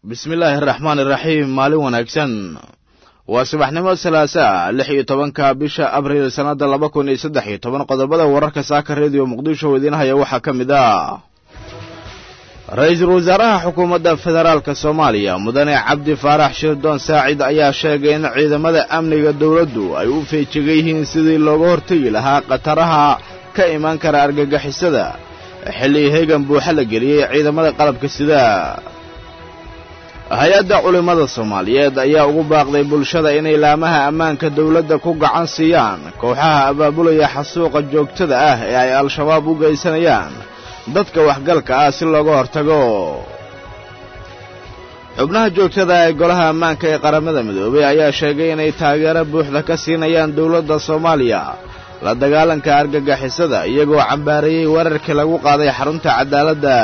bismillaahi araxmaan iraxiim maalin wanaagsan waa subaxnimo salaasa lix iyo tobanka bisha abriil sannadda laba kun iyo saddex iyo toban qodobada wararka saaka rediyo muqdisho oo idiin haya waxaa ka mid ah ra-iisul wasaaraha xukuumadda federaalka soomaaliya mudane cabdi faarax shirdoon saacid ayaa sheegay in ciidamada amniga dowladdu ay u feejigan yihiin sidii looga hortegi lahaa khataraha ka imaan kara argagixisada xilli heegan buuxa la geliyey ciidamada qalabka sida hay-adda culimmada soomaaliyeed ayaa ugu baaqday bulshada inay laamaha ammaanka dowladda ku gacan siiyaan kooxaha abaabulaya xasuuqa joogtada ah ee ay al-shabaab u geysanayaan dadka waxgalka ah si looga hortago xubnaha joogtada ee golaha ammaanka ee qaramada midoobey ayaa sheegay inay taageero buuxda ka siinayaan dowladda soomaaliya la dagaalanka argagixisada iyagoo cambaareeyey weerarkii lagu qaaday xarunta cadaaladda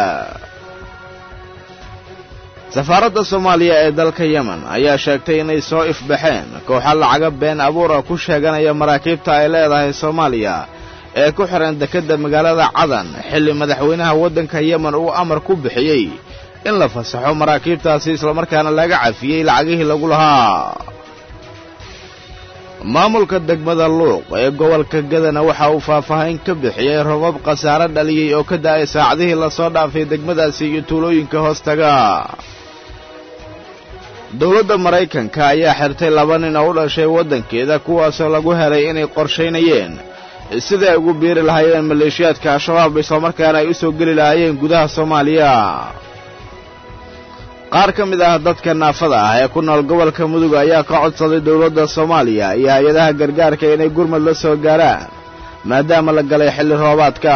safaaradda soomaaliya ee dalka yemen ayaa sheegtay inay soo ifbaxeen kooxa lacaga been abuura ku sheeganaya maraakiibta ay leedahay soomaaliya ee ku xihan dekedda magaalada cadan xilli madaxweynaha waddanka yemen uu amar ku bixiyey in la fasaxo maraakiibtaasi islamarkaana laga cafiyey lacagihii lagu lahaa maamulka degmada luuq ee gobolka gadana waxa uu faahfaahin ka bixiyey robab khasaare dhaliyey oo ka da'ay saacadihii lasoo dhaafay degmadaasi iyo tuulooyinka hoostaga dowladda maraykanka ayaa xirtay laba nin oo u dhashay waddankeeda kuwaasoo lagu helay inay qorshaynayeen siday ay ugu biiri lahaayeen maleeshiyaadka al-shabaab islamarkaana ay u soo geli lahaayeen gudaha soomaaliya qaar ka mid ah dadka naafada ah ee ku nool gobolka mudug ayaa ka codsaday dowladda soomaaliya iyo hay-adaha gargaarka inay gurmad la soo gaaraan maadaama la galay xilli roobaadka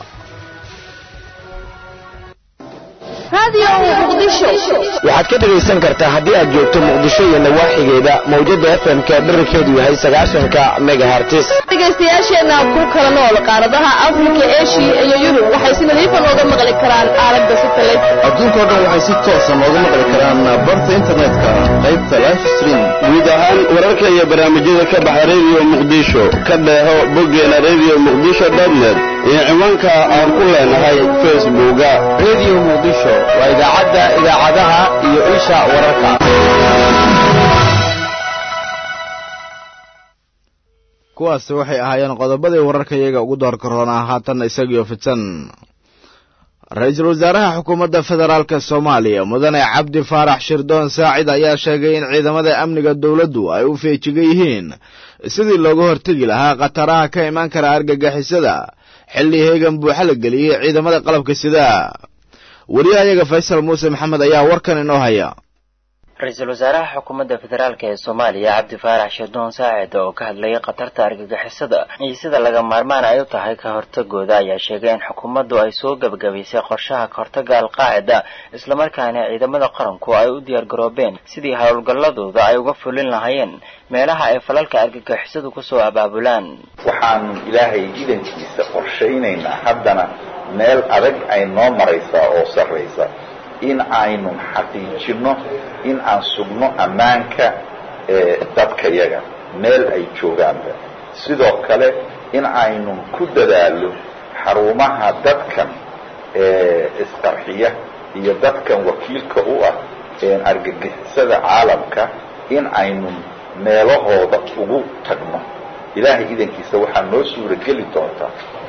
waxaad ka dhegaysan kartaa haddii aad joogto muqdisho iyo nawaaxigeeda mawjadda fm-ka dherarkeedu yahay sagaashanka megahartis dhegaystayaasheenna ku kala nool qaaradaha afrika eshiya iyo yurub waxay si nadiifa nooga maqli karaan aalada satelit adduunkao dhan waxay si toosa nooga maqli karaan barta internetka qaybta life stream guud ahaan wararka iyo barnaamijyada ka baxa rediyo muqdisho ka dheeho boggeena rediyo muqdisho dotnet iyo ciwaanka aan ku leenahay facebooka rediyo muqdisho waa idaacadda idaacadaha iyo isha wararka kuwaasi waxay ahaayeen qodobadii wararka iyaga ugu doorka roonaa haatanna isagiyo fidsan ra-iisul wasaaraha xukuumadda federaalka soomaaliya mudane cabdi faarax shirdoon saacid ayaa sheegay in ciidamada amniga dowladdu ay u feejigan yihiin sidii looga hortegi lahaa khataraha ka imaan kara argagixisada xilli heegan buuxa la geliyey ciidamada qalabka sida wariyahayaga faysal muuse maxamed ayaa warkan inoo haya ra-iisul wasaaraha xukuumadda federaalk ee soomaaliya cabdi faarax shirdoon saacid oo ka hadlayay khatarta argagixisada iyo sida laga maarmaan ay u tahay ka hortagooda ayaa sheegay in xukuumaddu ay soo gebagabaysay qorshaha kahortaga alqaacida islamarkaana ciidamada qaranku ay u diyaargaroobeen sidii howlgalladooda ay uga fulin lahaayeen meelaha ay falalka argagixisadu kusoo abaabulaan waxaanu ilaahay idankiisa qorshaynaynaa haddana meel adag ay noo maraysaa oo sarraysa in aynu xaqiijinno in aan sugno ammaanka dadkayaga meel ay joogaanba sidoo kale in aynu ku dadaallo xarumaha dadkan isqarxiya iyo dadkan wakiilka u ah argagixisada caalamka in aynu meelahooda ugu tagno ilaahay idankiisa waxaa noo suurageli doontaa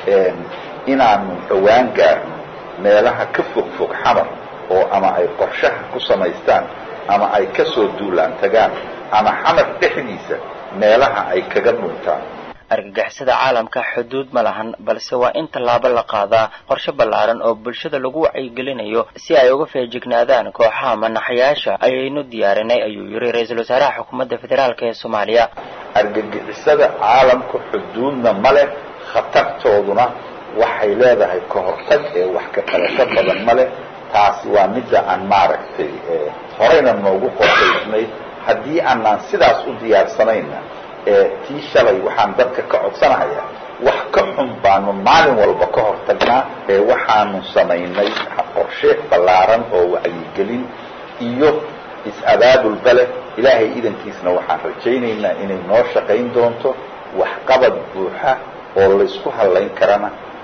inaanu dhowaan gaarno meelaha ka fog fog xamar oo ama ay qorshaha ku samaystaan ama ay ka soo duulaan tagaan ama xamar dhexdiisa meelaha ay kaga dhuntaan argagixisada caalamka xuduud ma lahan balse waa in tallaabo la qaadaa qorshe ballaaran oo bulshada lagu wacyigelinayo si ay uga feejignaadaan kooxaha manaxayaasha ayaynu diyaarinay ayuu yiri ra-iisul wasaaraha xukuumadda federaalk ee soomaaliya argagixisada caalamka xuduudna ma leh khatartooduna waxay leedahay ka hortag ee wax ka qabasho badan ma leh taasi waa midda aan maaragtay horeyna noogu qorshaysnayd haddii aanaan sidaas u diyaarsanayna tii shalay waxaan dadka ka codsanahayaa wax ka xun baanu maalin walba ka hortagnaa waxaanu samaynay qorshe ballaaran oo wacyigelin iyo is-abaabulba leh ilaahay idankiisna waxaan rajaynaynaa inay noo shaqayn doonto waxqabad buuxa oo laysku hallayn karana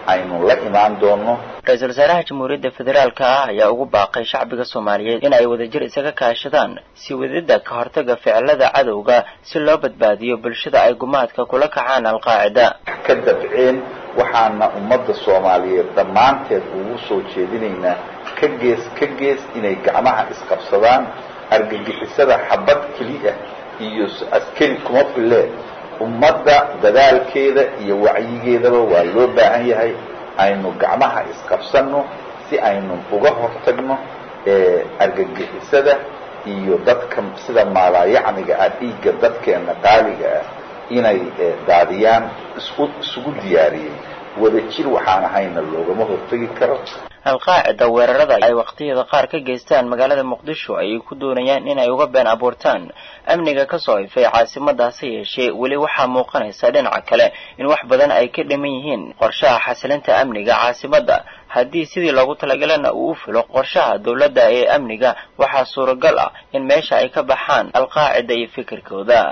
aynu la imaan doono ra-iisul wasaaraha jamhuuriyadda federaalka ah ayaa ugu baaqay shacbiga soomaaliyeed in ay wadajir isaga kaashadaan si wadida ka hortaga ficilada cadowga si loo badbaadiyo bulshada ay gumaadka kula kacaan alqaacida ka dabceen waxaana ummadda soomaaliyeed dhammaanteed ugu soo jeedinaynaa ka gees ka gees inay gacmaha isqabsadaan argagixisada xabad keliya iyo askari kuma fille ummadda dadaalkeeda iyo wacyigeedaba waa loo baahan yahay aynu gacmaha isqabsanno si aynu uga hortagno argagixisada iyo dadka sida maalaayacniga ah dhiigga dadkeena qaaliga ah inay daadiyaan isku isugu diyaariyey wadajir waxaan ahayna loogama hortegi karo alqaacida weerarada ay waqtiyada qaar ka geystaan magaalada muqdisho ayay ku doonayaan inay uga been abuurtaan amniga kasoo ifay caasimadaasi yeeshee weli waxaa muuqanaysa dhinaca kale in wax badan ay ka dhiman yihiin qorshaha xasilinta amniga caasimadda haddii sidii loogu talagalana uu u filo qorshaha dowladda ee amniga waxaa suuragal ah in meesha ay ka baxaan alqaacida iyo fikirkooda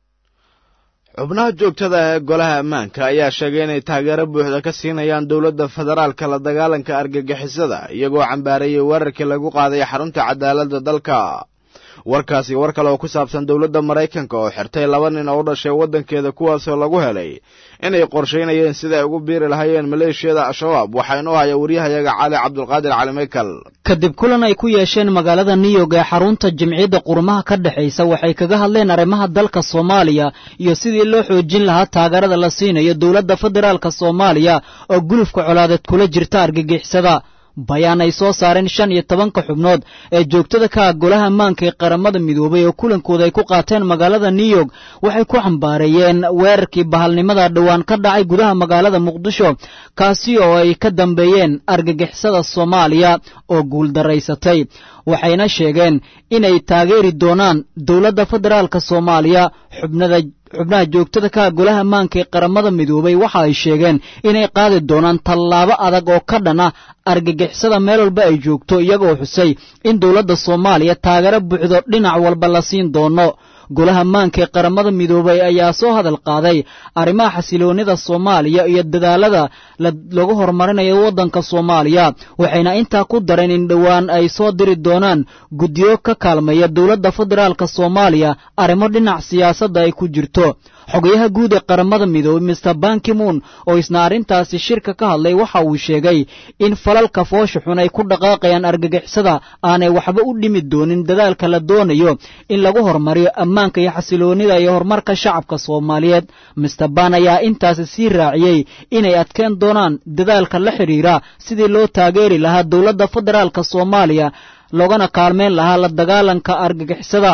xubnaha joogtada ee golaha ammaanka ayaa sheegay inay taageero buuxda ka siinayaan dowladda federaalka la dagaalanka argagixisada iyagoo cambaareeyey weerarkii lagu qaaday xarunta cadaaladda dalka warkaasi war kale oo ku saabsan dowladda maraykanka oo xirtay laba nin oo u dhashay waddankeeda kuwaasoo lagu helay inay qorshaynayeen sida ay ugu biiri lahaayeen maleeshiyada al-shabaab waxaa inoo haya waryahayaga cali cabdulqaadir cali maykal kadib kulan ay ku yeesheen magaalada new york ee xarunta jimciyadda qurumaha ka dhexaysa waxay kaga hadleen arrimaha dalka soomaaliya iyo sidii loo xoojin lahaa taageerada la siinayo dowladda federaalka soomaaliya oo gulufka colaadeed kula jirta argagixisada bayaan ay soo saareen shan iyo tobanka xubnood ee joogtada ka ah golaha ammaanka ee qaramada midoobay oo kulankooda ay ku qaateen magaalada new york waxay ku xambaareeyeen weerarkii bahalnimada dhowaan ka dhacay gudaha magaalada muqdisho kaasi oo ay ka dambeeyeen argagixisada soomaaliya oo guuldaraysatay waxayna sheegeen inay taageeri doonaan dowladda federaalka soomaaliya xubnada xubnaha joogtada ka golaha ammaanka ee qaramada midoobay waxa ay sheegeen inay qaadi doonaan tallaabo adag oo ka dhan ah argagixisada meel walba ay joogto iyagoo xusay in dowladda soomaaliya taageero buuxdo dhinac walba la siin doono golaha ammaanka ee qaramada midoobay ayaa soo hadal qaaday arrimaha xasiloonnida soomaaliya iyo dadaalada lagu horumarinayo waddanka soomaaliya waxayna intaa ku dareen in dhowaan ay soo diri doonaan guddiyo ka kaalmaya dowladda federaalka soomaaliya arrimo dhinac siyaasadda ay ku jirto xogayaha guud ee qaramada midoobey mister bankimoon oo isna arrintaasi shirka ka hadlay waxa uu sheegay in falalka foosha xun ay ku dhaqaaqayaan argagixisada aanay waxba u dhimi doonin dadaalka la doonayo in lagu horumariyo ammaanka iyo xasiloonnida iyo horumarka shacabka soomaaliyeed mister ban ayaa intaasi sii raaciyey inay adkeen doonaan dadaalka la xidhiira sidii loo taageeri lahaa dowladda federaalka soomaaliya loogana kaalmeyn lahaa la dagaalanka argagixisada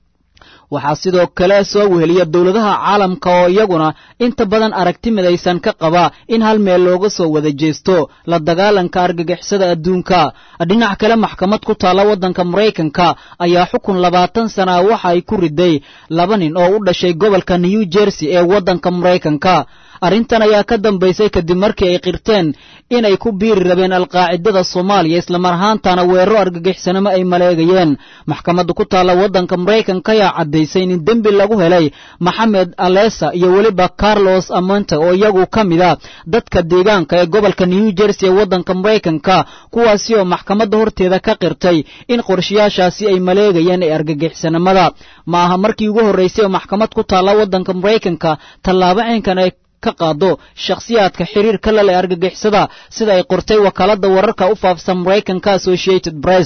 waxaa sidoo kale soo weheliya dowladaha caalamka oo iyaguna inta badan aragti midaysan ka qaba in hal meel looga soo wada jeesto la dagaalanka argagixisada adduunka dhinac kale maxkamad ku taalla waddanka maraykanka ayaa xukun labaatan sana ah waxa ay ku riday laba nin oo u dhashay gobolka new jersey ee waddanka maraykanka arrintan ayaa ka dambaysay kadib markii ay qirteen inay ku biiri rabeen alqaacidada soomaaliya islamar ahaantana weeraro argagixisnimo ay maleegayeen maxkamadda ku taalla waddanka maraykanka ayaa caddaysay in dembi lagu helay maxamed alesa iyo weliba carlos amonte oo iyagu ka mid a dadka deegaanka ee gobolka new jersey ee waddanka maraykanka kuwaasi oo maxkamadda horteeda ka qirtay in qorshayaashaasi ay maleegayeen ee argagixisnimada ma aha markii ugu horraysay oo maxkamad ku taalla waddanka maraykanka tallaabo caynkan ay ka qaado shakhsiyaadka xiriirka la leh argagixisada sida ay qortay wakaaladda wararka u faafsan maraykanka associated press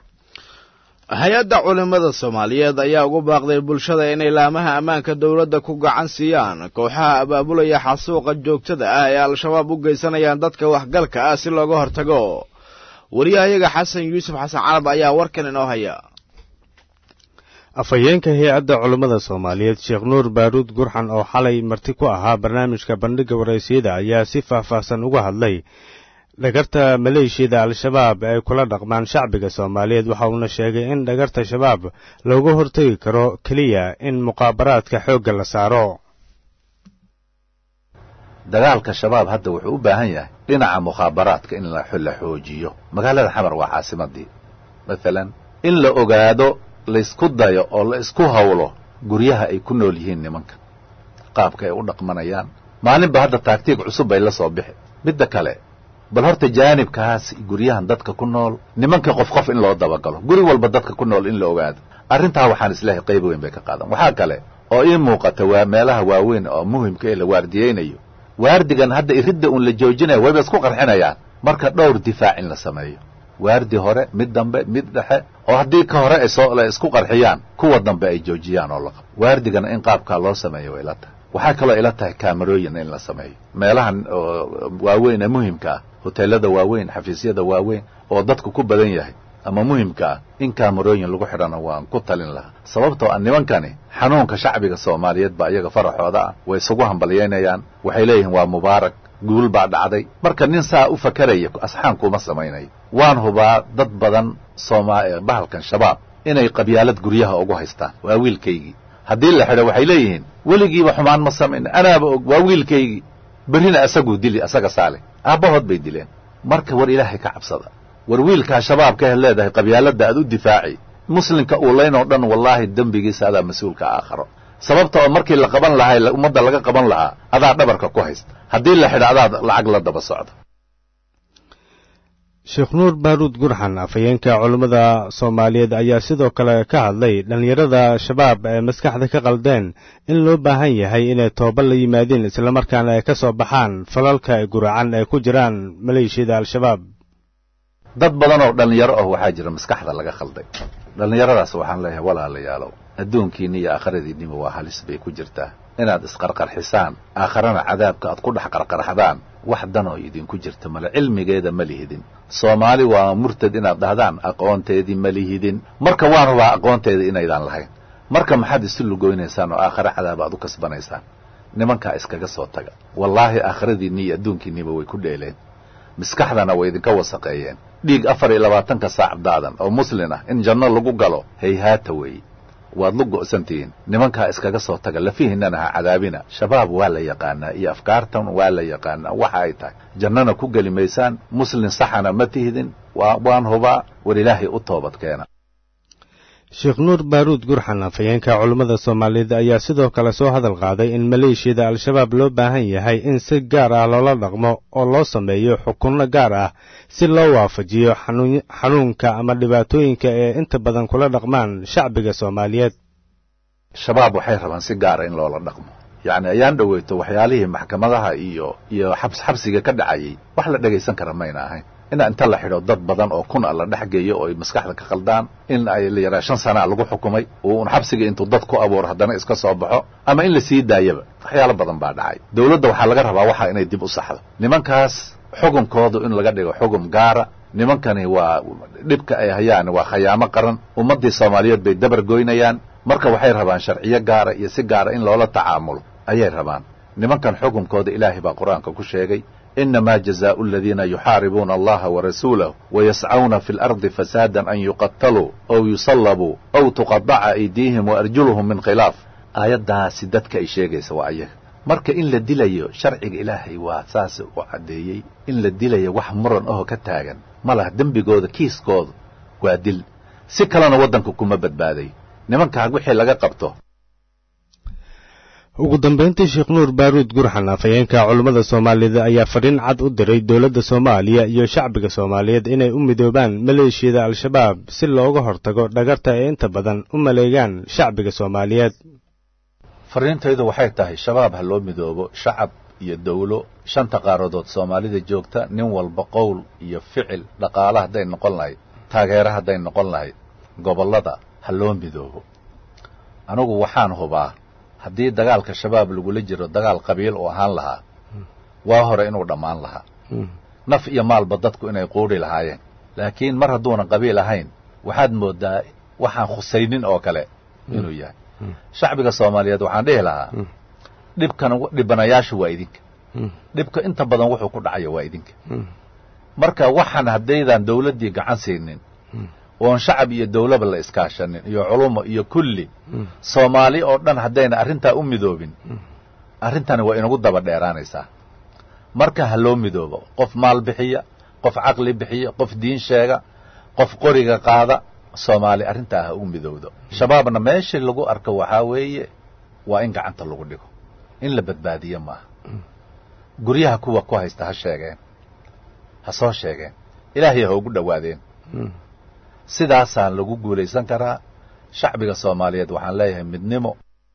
hay-adda culimmada soomaaliyeed ayaa ugu baaqday bulshada inay laamaha ammaanka dowladda ku gacan siiyaan kooxaha abaabulaya xasuuqa joogtada ah ee al-shabaab u geysanayaan dadka waxgalka ah si looga hortago wariyahayaga xasan yuusuf xasan carab ayaa warkan inoo haya afhayeenka hay-adda culummada soomaaliyeed sheekh nuur baaruud gurxan oo xalay marti ku ahaa barnaamijka bandhigga waraysiyada ayaa si faahfaahsan uga hadlay dhagarta maleeshiyada al-shabaab ay kula dhaqmaan shacbiga soomaaliyeed waxa uuna sheegay in dhagarta shabaab looga hortegi karo keliya in muqaabaraadka xoogga la saaro dagaalka shabaab hadda wuxuu u baahan yahay dhinaca mukhaabaraadka in la xoojiyo magaalada xamar waa caasimadii maalan in la ogaado laysku dayo oo la isku hawlo guryaha ay ku nool yihiin nimanka qaabka ay u dhaqmanayaan maalinba hadda taagtiig cusub bay la soo bixi midda kale bal horta jaanibkaas guryahan dadka ku nool nimanka qof qof in loo dabagalo guri walba dadka ku nool in la ogaado arrintaa waxaan isleehay qayb weyn bay ka qaadan waxaa kale oo ii muuqata waa meelaha waaweyn oo muhimka ee la waardiyeynayo waardigan hadda iridda uun la joojinaya wayba isku qarxinayaan marka dhowr difaac in la sameeyo waardi hore mid dambe mid dhexe oo haddii ka hore ay soo la isku qarxiyaan kuwa dambe ay joojiyaan oo la qabo waardigana in qaabkaa loo sameeyo way ila tahay waxaa kaloo ila tahay kaamarooyin in la sameeyo meelahan waaweyn ee muhimka ah hoteelada waaweyn xafiisyada waaweyn oo dadku ku badan yahay ama muhimka ah in kaamarooyin lagu xidhana waan ku talin lahaa sababtoo ah nimankani xanuunka shacbiga soomaaliyeed baa iyaga faraxooda ah way isugu hambalyaynayaan waxay leeyihiin waa mubaarak guul baa dhacday marka nin saa u fakeraya asxaan kuma samaynayo waan hubaa dad badan sooma bahalkan shabaab inay qabyaalad guryaha ugu haystaan waa wiilkaygii haddii la xidho waxay leeyihiin weligiiba xumaan ma samayn anaaba og waa wiilkaygii berrina asaguu dili asaga saale aabbahood bay dileen marka war ilaahay ka cabsada war wiilkaa shabaabka he leedahay qabyaaladda aad u difaaci muslimka uulayn oo dhan wallaahi dembigiisa adaa mas-uulka aakharo sababta oo markii la qaban lahaa ummadda laga qaban lahaa adaa dhabarka ku haysta haddii la xidho adaa lacag la daba socda sheekh nuur baaruud gurxan afhayeenka culummada soomaaliyeed ayaa sidoo kale ka hadlay dhallinyarada shabaab ee maskaxda ka qaldeen in loo baahan yahay inay tooba la yimaadiin islamarkaana ay ka soo baxaan falalka guracan ay ku jiraan maleeshiyada al-shabaab dad badan oo dhallinyaro ah waxaa jira maskaxda laga khalday dhallinyaradaas waxaan leeyahay walaalayaalow adduunkiinni iyo aakhiradiinniba waa halis bay ku jirtaa inaad isqarqarxisaan aakharana cadaabka aad ku dhex qarqarxdaan wax danoo idinku jirta male cilmigeeda ma lihidin soomaali waa murtad inaad dhahdaan aqoonteedii ma lihidin marka waan hubaa aqoonteeda inaydaan lahayn marka maxaad isu lugoynaysaan oo aakhare cadaab aad u kasbanaysaan nimankaa iskaga soo taga wallaahi aakhiradiinni iyo adduunkiinniba way ku dheeleen maskaxdana way idinka wasaqeeyeen dhiig afar iyo labaatanka saac daadan oo muslin ah in janno lagu galo hayhaata weeye waad lu go'santihiin nimankaa iskaga soo taga lafihinnana ha cadaabina shabaab waa la yaqaanaa iyo afkaartan waa la yaqaanaa waxa ay tahay jannana ku geli maysaan muslin saxana ma tihidin waan hubaa war ilaahay u toobad keena sheekh nuur baaruud gurxan afhayeenka culummada soomaaliyeed ayaa sidoo kale soo hadal qaaday in maleeshiyada al-shabaab loo baahan yahay in si gaar ah loola dhaqmo oo loo sameeyo xukunno gaar ah si loo waafajiyo xanuunka ama dhibaatooyinka ee inta badan kula dhaqmaan shacbiga soomaaliyeed shabaab waxay rabaan si gaara in loola dhaqmo yacni ayaan dhoweyto waxyaalihii maxkamadaha iyo iyo xabs xabsiga ka dhacayay wax la dhegaysan kara mayna ahayn ina inta la xidho dad badan oo kun a la dhex geeyo oo ay maskaxda ka khaldaan in ay la yaraa shan sanaa lagu xukumay oo un xabsiga intuu dad ku abuuro haddana iska soo baxo ama in la sii daayaba waxyaalo badan baa dhacay dawladda waxaa laga rabaa waxa inay dib u saxdo nimankaas xukunkoodu in laga dhigo xukum gaara nimankani waa dhibka ay hayaan waa khayaamo qaran ummaddii soomaaliyeed bay dabar goynayaan marka waxay rabaan sharciyo gaara iyo si gaara in loola tacaamulo ayay rabaan nimankan xukunkooda ilaahay baa qur-aanka ku sheegay إنما جزاء الذين يحاربون الله ورسوله ويسعون في الأرض فسادا أن يقتلوا أو يصلبوا أو تقطع أيديهم وأرجلهم من خلاف aayaddaasi dadka ay sheegaysa waa ayaga marka in la dilayo sharciga ilaahay waa saas u caddeeyey in la dilayo wax muran ahoo ka taagan ma laha dembigooda kiiskooda waa dil si kalena waddanka kuma badbaadayo nimankaa wixii laga qabto ugu dambayntii sheekh nuur baaruud gurxan afhayeenka culummada soomaaliyeed ayaa fadhiin cad u diray dowladda soomaaliya iyo shacbiga soomaaliyeed inay u midoobaan maleeshiyada al-shabaab si looga hortago dhagarta ay inta badan u maleegaan shacbiga soomaaliyeed fariintaydu waxay tahay shabaab ha loo midoobo shacab iyo dawlo shanta qaaradood soomaalida joogta nin walba qowl iyo ficil dhaqaale hadday noqon lahayd taageero hadday noqon lahayd gobollada ha loo midoobo anugu waxaan hubaa haddii dagaalka shabaab lagula jiro dagaal qabiil uu ahaan lahaa waa hore inuu dhammaan lahaa naf iyo maalba dadku inay quudhi lahaayeen laakiin mar hadduunan qabiil ahayn waxaad mooddaa waxaan khusaynin oo kale inuu yahay shacbiga soomaaliyeed waxaan dhihi lahaa dhibkan dhibanayaashu waa idinka dhibka inta badan wuxuu ku dhacaya waa idinka marka waxaan haddaydan dawladdii gacan siinin oon shacab iyo dawlaba la iskaashanin iyo culumo iyo kulli soomaali oo dhan haddayna arrintaa u midoobin arrintani waa inagu daba dheeraanaysaa marka ha loo midoobo qof maal bixiya qof caqli bixiya qof diin sheega qof qoriga qaada soomaali arrintaa ha u midowdo shabaabna meeshii lagu arko waxaa weeye waa in gacanta lagu dhigo in la badbaadiyo maaha guryaha kuwa ku haysta ha sheegeen ha soo sheegeen ilaahay ha ugu dhowaadeen sidaasaan lagu guulaysan karaa shacbiga soomaaliyeed waxaan leeyahay midnimo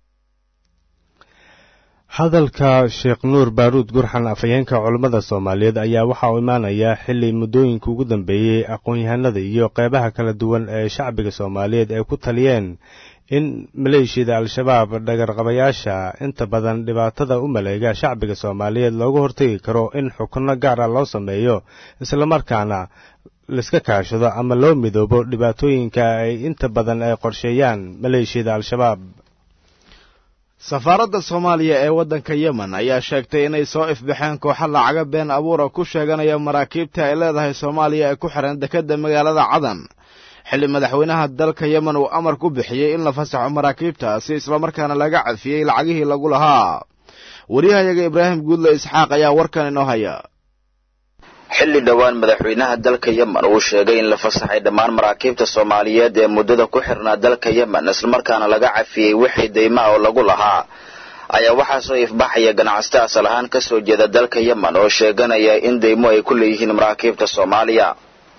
hadalka sheekh nuur baaruud gurxan afhayeenka culammada soomaaliyeed ayaa waxaa u imaanayaa xilli muddooyinka ugu dambeeyey aqoon-yahanada iyo qeybaha kala duwan ee shacbiga soomaaliyeed ay ku taliyeen in maleeshiyada al-shabaab dhagarqabayaasha inta badan dhibaatada u maleega shacbiga soomaaliyeed looga hortegi karo in xukunno gaara loo sameeyo islamarkaana laiska kaashado ama loo midoobo dhibaatooyinka ay inta badan ay qorsheeyaan maleeshiyada al-shabaab safaaradda soomaaliya ee waddanka yemen ayaa sheegtay inay soo ifbaxeen kooxo lacaga been abuura ku sheeganaya maraakiibta ay leedahay soomaaliya ee ku xihan dekedda magaalada cadan xilli madaxweynaha dalka yemen uu amar ku bixiyey in la fasaxo maraakiibtaasi islamarkaana laga cafiyey lacagihii lagu lahaa wariyahayaga ibraahim guudle isxaaq ayaa warkan inoo haya xilli dhowaan madaxweynaha dalka yemen uu sheegay in la fasaxay dhammaan maraakiibta soomaaliyeed ee muddada ku xirnaa dalka yemen islamarkaana laga cafiyey wixii daymaha oo lagu lahaa ayaa waxaa soo ifbaxaya ganacsato asal ahaan ka soo jeeda dalka yemen oo sheeganaya in daymo ay ku leeyihiin maraakiibta soomaaliya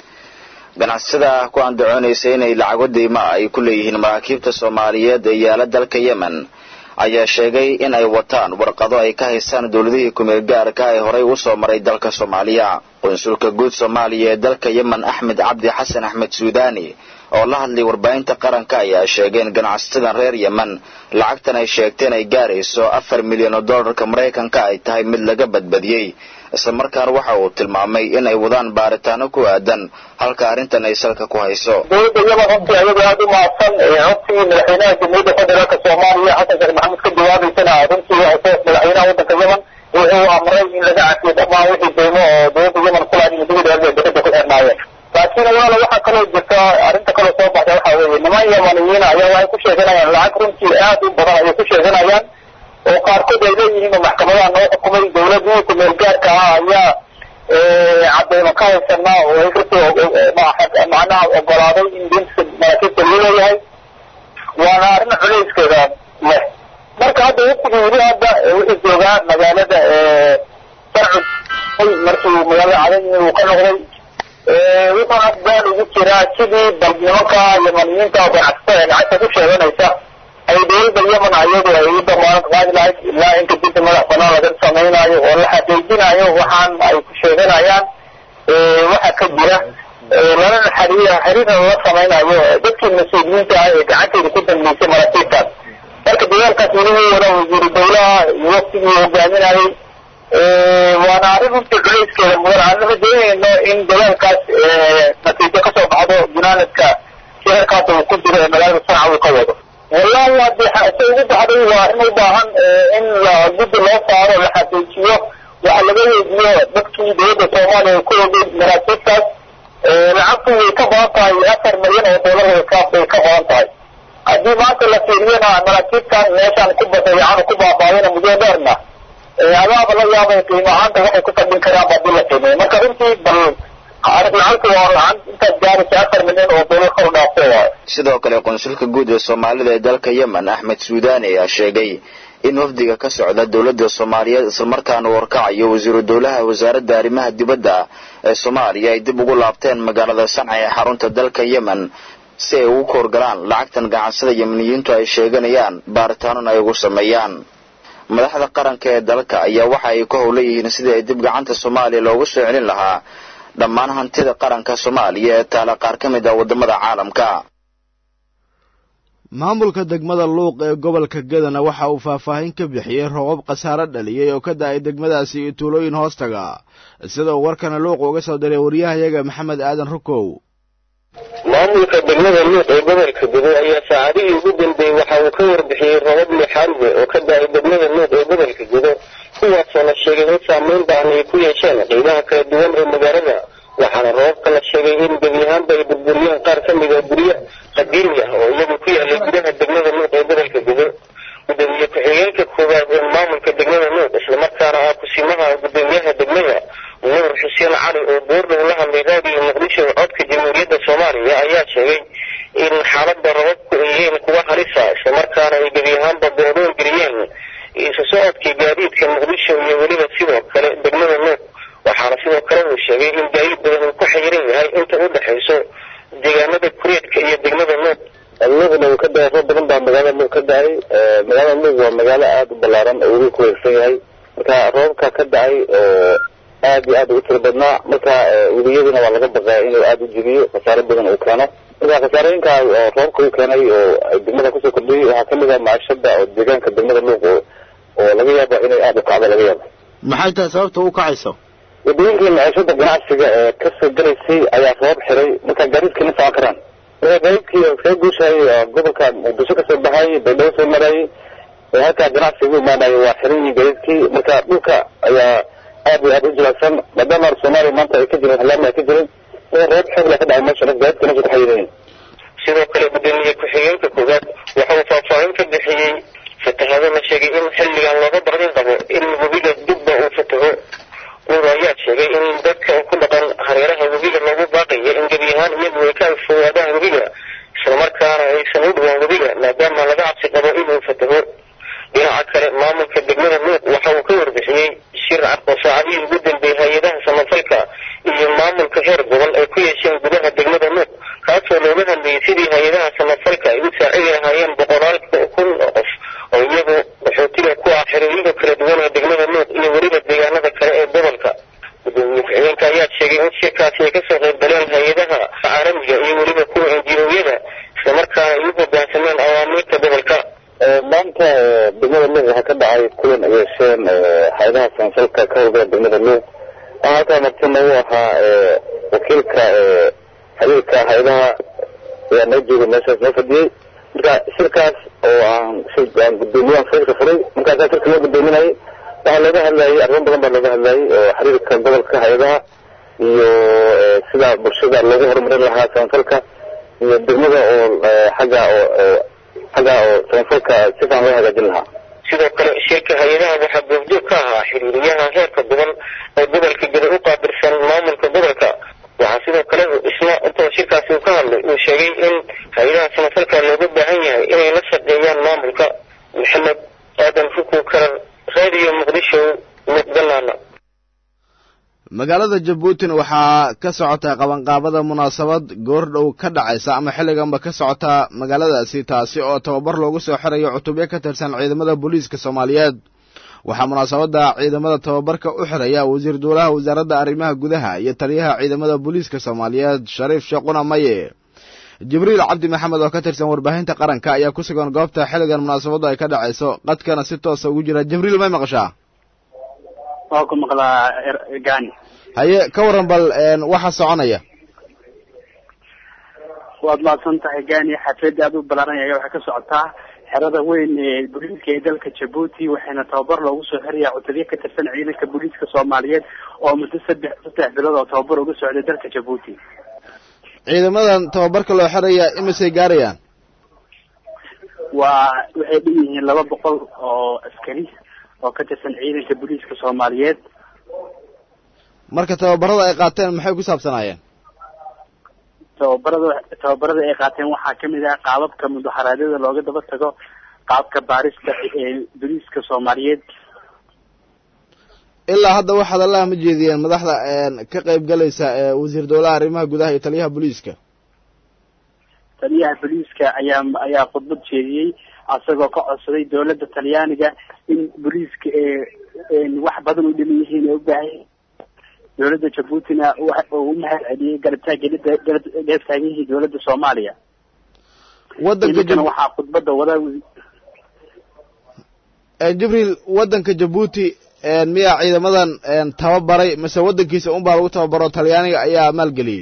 ganacsatada ku andacoonaysa inay lacago daymaa ay ku leeyihiin maraakiibta soomaaliyeed ee yaala dalka yemen ayaa sheegay in ay wataan warqado ay ka haystaan dowladihii kumeel gaarka ee horay u soo maray dalka soomaaliya qunsulka guud soomaaliya ee dalka yemen axmed cabdi xasan axmed suudani oo la hadlay warbaahinta qaranka ayaa sheegay in ganacsatada reer yemen lacagtan ay sheegteen ay gaarayso afar milyan oo dollarka maraykanka ay tahay mid laga badbadiyey islamarkaana waxa uu tilmaamay in ay wadaan baaritaano ku aadan halka arrintan ay salka ku hayso dowladda yemen runtii ayaga aada u mahadsan runtii madaxweynaha jamhuuriyadda federaalka soomaaliya xasan sheekh maxamed ka jawaabaysana runtii waxay madaxweynaha waddanka yemen wuxuu amray in laga cafiyo dhammaan wixii deymo oo dowladda yemen kulaad muddadii dheer bay dekada ku xirnaayeen laakiin walaala waxaa kaloo jirta arrinta kaloo soo baxda waxaa weeye niman yemaniyiin ayaa waxay ku sheeganayaan lacag runtii aad u badan ayay ku sheeganayaan oo qaarkood ay leeyihiin oo maxkamadaha noo xukumay dowladii kumeel gaarka ah ayaa cadeymo ka haysana oo ay kasoo macnaha ogolaaday in deynta maraakiibta loo leeyahay waana arrin culayskeeda leh marka hadda waftigii weli hadda wuxuu joogaa magaalada sarcud markii magaalada cadayni uu ka noqday wuxuu hadbaan ugu jiraa sidii bal nimanka yemaniyiinta oo ganacsatada ee lacagta ku sheeganaysa ay dowladda yemen ayadu ay u damaanad qaadi lahayd ilaa inta dinta madax banaan laga samaynayo oo la xaqiijinayo waxaan ay ku sheeganayaan waxa ka jira lalana xariir xiriirna lala samaynayo dadkii mas-uuliyiinta ah ee gacanteeda ku dambeysay maraakiibtaas marka dagaalkaas weli wuu wada wasiiru dowlaha iyo waftigii hogaaminayay waana arrin runtii culayskeeda mudan aan lama doonayno in dagaalkaas natiijo kasoo baxdo gunaanadka shirarkaas uu ku jiro ee magaalada sanca uu ka wado wallahi haddii se ugu baxday waa arrin u baahan in la guddi loo saaro la xaqiijiyo waxa laga weydiyo dadkii dowladda soomaaliya ay ku ogay maraakiibtaas lacagtu way ka badan tahay afar milyan oo dollar wayka bay ka badan tahay haddii maanta la fiiriyana maraakiibtan meeshaan ku badayacan ku baabaayana muddo dheerna adaaba la yaabay qiimo ahaanta waxay ku fadhin karaan haddii la qiimeeyo marka runtii bal lacagtu waa lacag intaas gaaraysa afar milyan oo dollar kor dhaafto waayo sidoo kale qunsulka guud ee soomaalida ee dalka yemen axmed suudani ayaa sheegay in wafdiga ka socda dowladda soomaaliyeed islamarkaana warkacayo wasiiru dowlaha wasaaradda arrimaha dibadda ee soomaaliya ay dib ugu laabteen magaalada sanca ee xarunta dalka yemen si ay ugu koorgalaan lacagtan ganacsada yemeniyiintu ay sheeganayaan baaritaanona ay ugu sameeyaan madaxda qaranka ee dalka ayaa waxa ay ku howlan yihiin sidii ay dib gacanta soomaaliya loogu soo celin lahaa dhammaan hantida qaranka soomaaliya ee taala qaar ka mid ah waddamada caalamka maamulka degmada luuq ee gobolka gedana waxa uu faahfaahin ka bixiyey roobab khasaare dhaliyey oo ka da-ay degmadaasi iyo tuulooyin hoostaga sida uu warkana luuq uga soo diray waryahayaga maxamed aadan rukow maamulka degmada luuq ee gobolka gudo ayaa saacadihii ugu dambeeyey waxa uu ka warbixiyey robab lixaadwe oo ka da-ay degmada luuq ee gobolka gudo kuwaasoo la sheegay in saameyn baahan ay ku yeesheen qiimaha kala duwan ee magaalada waxaana robabka la sheegay in gebi ahaanba ay burburiyeen qaar ka mid a guryo qadiimi ah oo iyagu ku yaalay gudaha degmada luuq ee gobolka gudo gudoomiye ku-xigeenka koowaad ee maamulka degmada luuq islamarkaana ah kusimaha gudoomiyaha degmada nuur xuseen cali oo boordhow la hadlay raadiyo muqdisho codka jamhuuriyadda soomaaliya ayaa sheegay in xaaladda robabku ay yihiin kuwa halisa islamarkaana ay gebi ahaanba goodoon geliyeen isu socodkii gaadiidka muqdisho iyo weliba sidoo kale ka dhacay oo aad iyo aad u tiro badnaa marka weliyaduna waa laga baqaa inuu aada u jebiyo khasaaro badan uu keeno marka khasaarooyinka oo roobka u keenay oo degmada kusoo kordhiyey waxaa kamid ah maciishada oo deegaanka degmada luuq oo oo laga yaabo inay aada u kacdo laga yaabo maxay tahay sababta u kacayso wadooyinkii maciishada ganacsiga ee kasoo gelaysay ayaa roob xiray marka gaadiidkii ma socon karaan marka gaadiidkii kaga guushayay oo gobolka muqdisho kasoo baxayay baydhabo soo marayay ee halkaa ganacsiga u imaanaya waa xiran yihiin gaadiidkii marka dhulka ayaa aad iyo aad u jilaacsan maadaama soomaaliya maanta ay ka jirin halaama ay ka jirin marka roob xoog la ka dhacay meesha gaadiidka meesha ku xayiran sidoo kale gudoomiye ku-xigeenka koowaad waxa uu faahfaahin ka bixiyey fatahaado la sheegay in xilligan looga baqdin qabo in webiga dibba uu fataho nuur ayaa sheegay in dadka ku dhaqan hareeraha webiga loogu baaqayo in gebi ahaan iyagu ay ka fogaadaan webiga islamarkaana aysan u dhawaan webiga maadaama laga cabsi qabo inuu fataho dhinaca kale maamulka degmada luuq waxa uu ka warbixiyey shir cad oo saacadihii ugu dambeeyey hay-adaha samafalka iyo maamulka heer gobol ay ku yeesheen gudaha degmada luuq kaasoo looga hadlayay sidii hay-adaha samafalka ay u saacidi lahaayeen boqolaal kun oo qof oo iyagu qaxootiga ku ah xerooyinka kala duwan ee degmada luuq iyo weliba deegaanada kale ee gobolka gudoomiye ku-xigeenka ayaa sheegay in shirkaasi ay kasoo qayb galeen hay-adaha caalamiga iyo weliba kuwa enjiyooyada islamarkaana ay u hogaansameen awaamiirta gobolka maanta degmada luuq waxaa ka dhacay kulan ay yeesheen hay-adaha samafalka ka howlgala degmada luuq waxaa halkaa martina u ahaa wakiilka xiriirka hay-adaha ayaa noo joogay meeshaas noo fadhiyey marka shirkaas oo aan aan gudoomiyahan shirka furay markaasaa shirka loo gudoominayay waxaa looga hadlayay arrimo badan baa looga hadlayay oo xiriirka gobolka hay-adaha iyo sida bulshada loogu horumarin lahaa samafalka iyo degmada oo xagga oo xagga oo samafalka si fiican loo hagaajin lahaa sidoo kale shirka hay-adaha waxaa goobjoog ka ahaa xiriiriyaha heerka gobol ee gobolka geda u qaabilsan maamulka gobolka waxaa sidoo kale isna intoo shirkaasi uu ka hadlay uu sheegay in hay-adaha samafalka looga baahan yahay inay la shaqeeyaan maamulka maxamed aadan fuku karar radio muqdisho muqdalaana magaalada jabuutin waxaa ka socota qabanqaabada munaasabad goordhow ka dhacaysa ama xilliganba ka socota magaaladaasi taasi oo tababar loogu soo xirayo cutubyo ka tirsan ciidamada booliiska soomaaliyeed waxaa munaasabadda ciidamada tababarka u xiraya wasiir duulaha wasaaradda arrimaha gudaha iyo taliyaha ciidamada booliiska soomaaliyeed shariif sheequna maye jibriil cabdi maxamed oo ka tirsan warbaahinta qaranka ayaa ku sugan goobta xilligan munaasabaddu ay ka dhacayso qadkana si toosa ugu jira jibriil may maqashaa waa ku maqlaa gani haye ka waran bal waxa soconaya waad mahadsan tahay gani xaflada aada u balaaranaya waxay ka socotaa xerada weyn ee booliiska ee dalka jabuuti waxayna tababar loogu soo xirayaa cutubyo ka tirsan ciidanka booliiska soomaaliyeed oo muddo saddex saddex bilood oo tababar uga socday dalka jabuuti ciidamadan tababarka loo xiraya imisay gaarayaan waa waxay dhan yihiin laba boqol oo askari oo ka tirsan ciidanka booliiska soomaaliyeed marka tababarada ay qaateen maxay ku saabsanaayeen tababarada tababarada ay qaateen waxaa kamid ah qaababka mudaharaadyada looga daba tago qaabka baarista ee booliiska soomaaliyeed ilaa hadda waxaad allaha ma jeediyeen madaxda ka qayb galaysa wasiir dowlaha arrimaha gudaha iyo taliyaha booliiska taliyaha booliiska ayaa ayaa khudbad jeediyey asagoo ka codsaday dowladda talyaaniga in booliiska ee wax badan u dhiman yihiin ee u baahan dowladda jabuutina uu u mahad celiyey garabtaagelida garab taagan dowladda soomaaliya wadanka waxaa khudbada wada jibriil wadanka jabuuti miyaa ciidamadan tababaray mise wadankiisa unbaa lagu tababaro talyaaniga ayaa maalgeliyey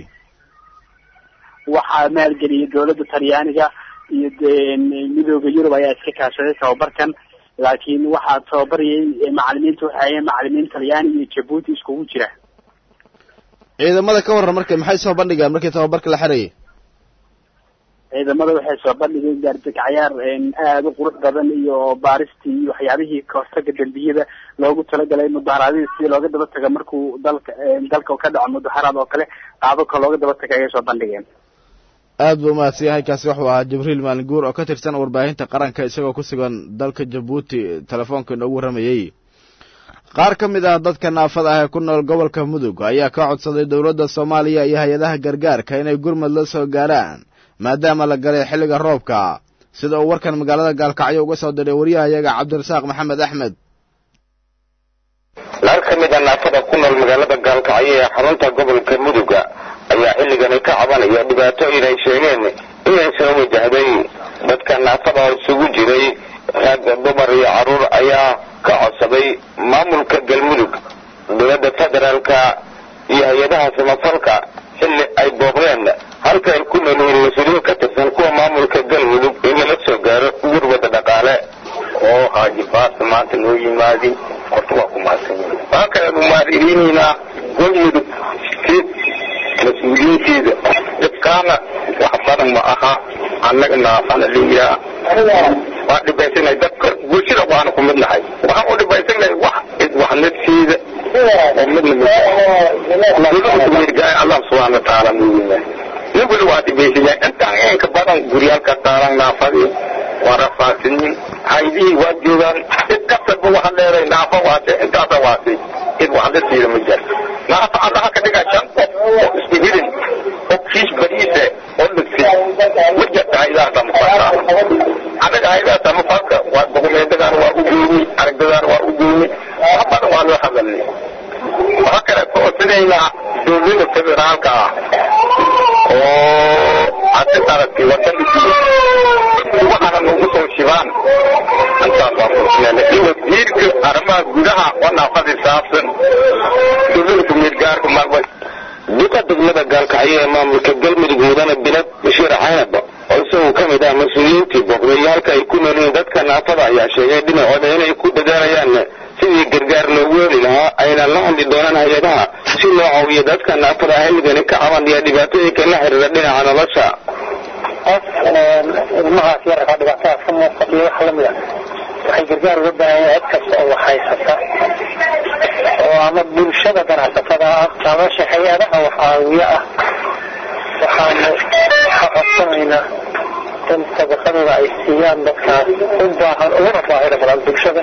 waxaa maalgeliyey dowladda talyaaniga iyo midooda yurub ayaa iska kaashaday tababarkan laakiin waxaa tababarayay macalimiinta waxay hayeen macalimiin talyaani iyo jabuuti iskugu jira ciidamada ka warran marka maxay soo bandhigaan markii tababarka la xirayay ciidamada waxay soo bandhigeen gaardegcayaar aada u qurux badan iyo baaristii iyo waxyaabihii kahortaga dembiyada loogu talagalay mudaharaadyada sidii looga daba taga markuu dalka dalka ka dhaco mudaharaad oo kale qaababka looga daba taga ayay soo bandhigeen aad buu umahadsan yahay kaasi wuxuu ahaa jibriil maalinguur oo ka tirsan warbaahinta qaranka isagoo ku sugan dalka jabuuti telefoonka inoogu warramayey qaar ka mid ah dadka naafada ah ee ku nool gobolka mudug ayaa ka codsaday dowladda soomaaliya iyo hay-adaha gargaarka inay gurmad la soo gaaraan maadaama la galay xilliga roobka sida uu warkan magaalada gaalkacyo uga soo diray wariyahayaga cabdirasaaq maxamed axmed qaar ka mid a naafada ku nool magaalada gaalkacyo ee xarunta gobolka muduga ayaa xilligani ka cabanaya dhibaatooyin ay sheegeen inay soo wajahday dadka naafada oo isugu jiray rag dumar iyo carruur ayaa ka codsaday maamulka galmudug dowladda federaalka iyo hay-adaha samafalka xilli ay booqdeen halka ay ku nool yihiin mas-uuliyiin ka tirsan kuwa maamulka galmudug in lala soo gaaro gurwada dhaqaale oo haajibaasa maanta noo yimaadin horta waa ku mahadsanyihin waxaa kale umaadiriinaynaa galmudug mas-uuliyiinteeda dhibkaana wax badan ma aha annaga naafana liyaa waa dhibaysanay dadka bulshada waana ku mid nahay waxaan u dhibaysanay wax wax nafsiida oo midna midgaay allah subxaana watacaala muuyina nin weli waa dhibaysanya intaan inka badan guryaalka taalan naafadii waa rafaasinin haydihii waa joogaan cid kastalba waxaan leedahay naafa waase intaasa waase cid wax nafsiida ma jirto naafa allaha ka dhigaa shan qof oo isku hidin oo kiis bariise oo dhigsin ma jirta haydaha samafalka anaga haydaha samafalka waa dokumeentadan waa u gooni aragdadan waa u gooni wax badan waa loo hadalnay waxaa kale ka codsanaynaa dowlada federaalka ah oo hadda aragtay wadaninkii waxaana nagu soo shibaan intaas waa kursinayna in wasiirka arrimaha gudaha oo naafadi saabsan dowlada kumeelgaarka marba duqa degmada gaalkacyo ee maamulka galmudug mudane bilad bashiir caynab oo isagoo ka mid ah mas-uuliyiintii booqday halka ay ku noolyihiin dadka naafada ayaa sheegay dhinacooda inay ku dadaalayaan sidii gargaar loogu heli lahaa ayna la hadli doonaan hay-adaha si loo caawiyo dadka naafada xilligani ka cabanaya dhibaatooyinka la xiriira dhinaca nolosha qof ilmahaas yararkaa dhibaatadaas ka muuqatiyo wax lamid a waxay gargaar uga baahan yahay cid kasta oo wax haysata oo ama bulshada ganacsatada ah ama hay-adaha wax caawiyo ah waxaanu ka codsanaynaa in sadaqadooda ay siiyaan dadkaas u baahan uguna baahida badan bulshada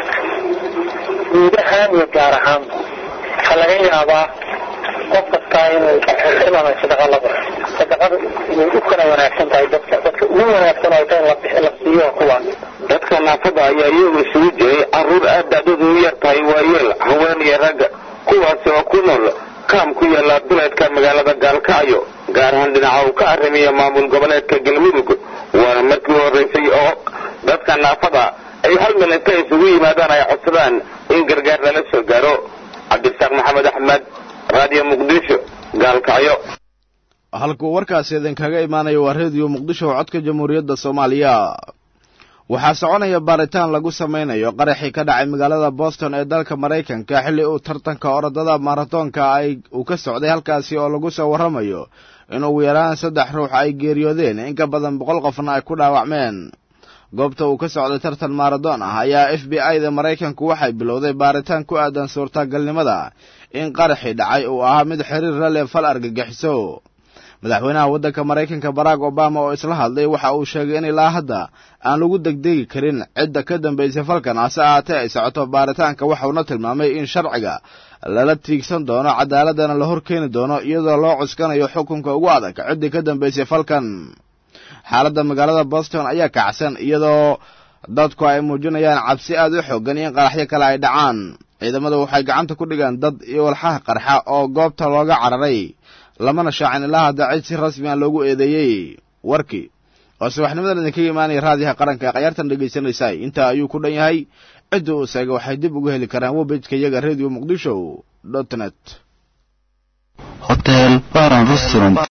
guud ahaan iyo gaar ahaanba waxaa laga yaabaa qof kastaa inuu xilanay sadaqa la baxo sadaqada inay u kala wanaagsan tahay dadka dadka ugu wanaagsan oo ta in la siiyo kuwaan dadka naafada ayaa iyagu isugu jiray carruur aad da'doodu u yar tahay waayeel haween iyo ragga kuwaasi oo ku nool kaam ku yaala duleedka magaalada gaalkacyo gaar ahaan dhinaca uu ka arrimiya maamul goboleedka galmudug waana markii horraysay oo dadka naafada ay hal mil inta isugu yimaadaan ay codsadaan in gargaar lala soo gaaro cabdisaaq maxamed axmed raadiyo muqdisho gaalkacyo halkuu warkaasi idinkaga imaanaya waa rediyo muqdisho oo codka jamhuuriyadda soomaaliya waxaa soconaya baaritaan lagu samaynayo qaraxii ka dhacay magaalada boston ee dalka maraykanka xilli uu tartanka orodada maratoonka ay uu ka socday halkaasi oo lagu soo warramayo in ugu yaraan saddex ruux ay geeriyoodeen in ka badan boqol qofna ay ku dhaawacmeen goobta uu ka socday tartan maaradoon ah ayaa f b i da maraykanku waxay bilowday baaritaan ku aadan suurtagalnimada in qaraxii dhacay uu ahaa mid xiriir la leh fal argagixiso madaxweynaha waddanka maraykanka barack obama oo isla hadlay waxa uu sheegay in ilaa hadda aan lagu degdegi karin cidda ka dambaysay falkan hase ahaatee ay socoto baaritaanka waxauna tilmaamay in sharciga lala tiigsan doono cadaaladana la hor keeni doono iyadoo loo cuskanayo xukunka ugu adag ciddii ka dambaysay falkan xaaladda magaalada boston ayaa kacsan iyadoo dadku ay muujinayaan cabsi aad u xoogan in qaraxyo kale ay dhacaan ciidamadu waxay gacanta ku dhigaan dad iyo walxaha qarxa oo goobta looga cararay lamana shaacin ilaa hadda cid si rasmi a loogu eedeeyey warkii oo subaxnimadan idinkaga imaanaya raadiyaha qaranka ee khayaartan dhegaysanaysaay intaa ayuu ku dhan yahay cidda uu seega waxay dib uga heli karaan webejka iyaga radio muqdisho dot net hotel baran restaurant